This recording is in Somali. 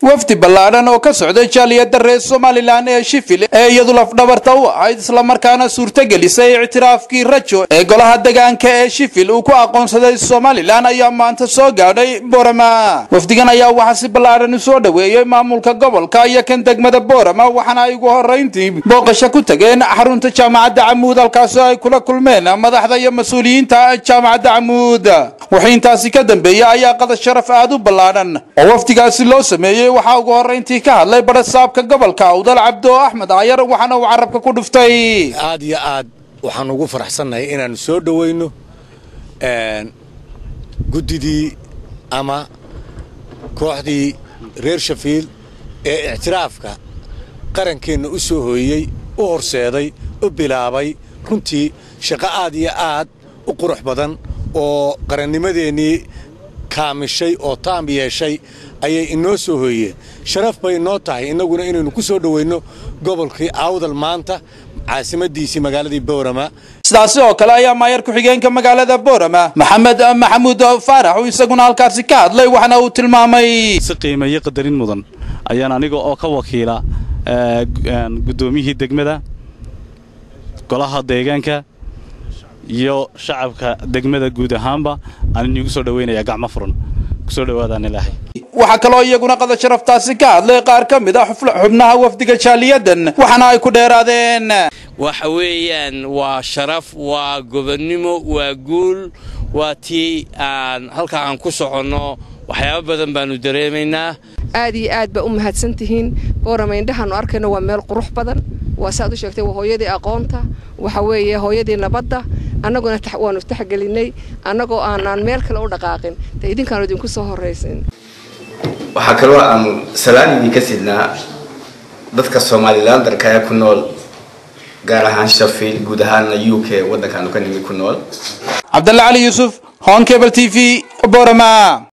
wafdi ballaadhan oo ka socday jaaliyadda reer somalilan ee shifil ee iyadu lafdhabarta u ahayd islamarkaana suurtagelisay ictiraafkii rajo ee golaha degaanka ee shifil uu ku aqoonsaday somalilan ayaa maanta soo gaadhay boorama wafdigan ayaa waxaa si ballaadhan u soo dhoweeyey maamulka gobolka iyo kan degmada boorama waxaana ay ugu horrayntii booqasho ku tageen xarunta jaamacadda camuud halkaasi ay kula kulmeen madaxda iyo mas-uuliyiinta jaamacadda camuud wixii intaasi ka dambeeyey ayaa qadar sharaf aad u ballaadhan oo wafdigaasi loo sameeyey waxaa ugu horrayntii ka hadlay barasaabka gobolka awdal cabdo axmed ayar waxaana uu carabka ku dhuftay aad iyo aad waxaan ugu faraxsannahay inaannu soo dhowayno guddidii ama kooxdii reer shafiil ee ictiraafka qarankeenna u soo hooyey u horseeday u bilaabay runtii shaqo aad iyo aad u qurux badan oo qarannimadeennii kaamishay oo taam yeeshay ayay inoo soo hooyeen sharaf bay inoo tahay innaguna inaynu ku soo dhowayno gobolkii awdal maanta caasimadiisii magaaladii boorama sidaasi oo kale ayaa maayar ku-xigeenka magaalada boorama maxamed maxamuud faarax uu isaguna halkaasi ka hadlay waxaana uu tilmaamay si qiimeeyo qadarin mudan ayaan aniga oo ka wakiila guddoomiyihii degmada golaha deegaanka iyo shacabka degmada guud ahaanba aan inigu soo dhawaynayaa gacmo furan kusoo dhawaadaan ilaahay waxaa kaloo iyaguna qadar sharaftaasi ka hadlay qaar ka mid a xubnaha wafdiga jaaliyadan waxaana ay ku dheeraadeen waxa weeyaan waa sharaf waa gobonnimo waa guul waa tii aan halka aan ku soconno waxyaabo badan baannu dareemaynaa aad iyo aad baa u mahadsantihiin boorama indhahaannu arkayno waa meel qurux badan waa saaad u sheegtay waa hooyadii aqoonta waxa weeye hooyadii nabadda annaguna waannu taxgelinay annagoo aanaan meel kale u dhaqaaqin de idinkaanu idinku soo horraysin waxaa kaloo aanu salaan idinka sidnaa dadka somalilandarka ee ku nool gaar ahaan shafiil guud ahaana u k waddankaanu ka nimi ku nool cabdalle cali yuusuf hon cable t v borama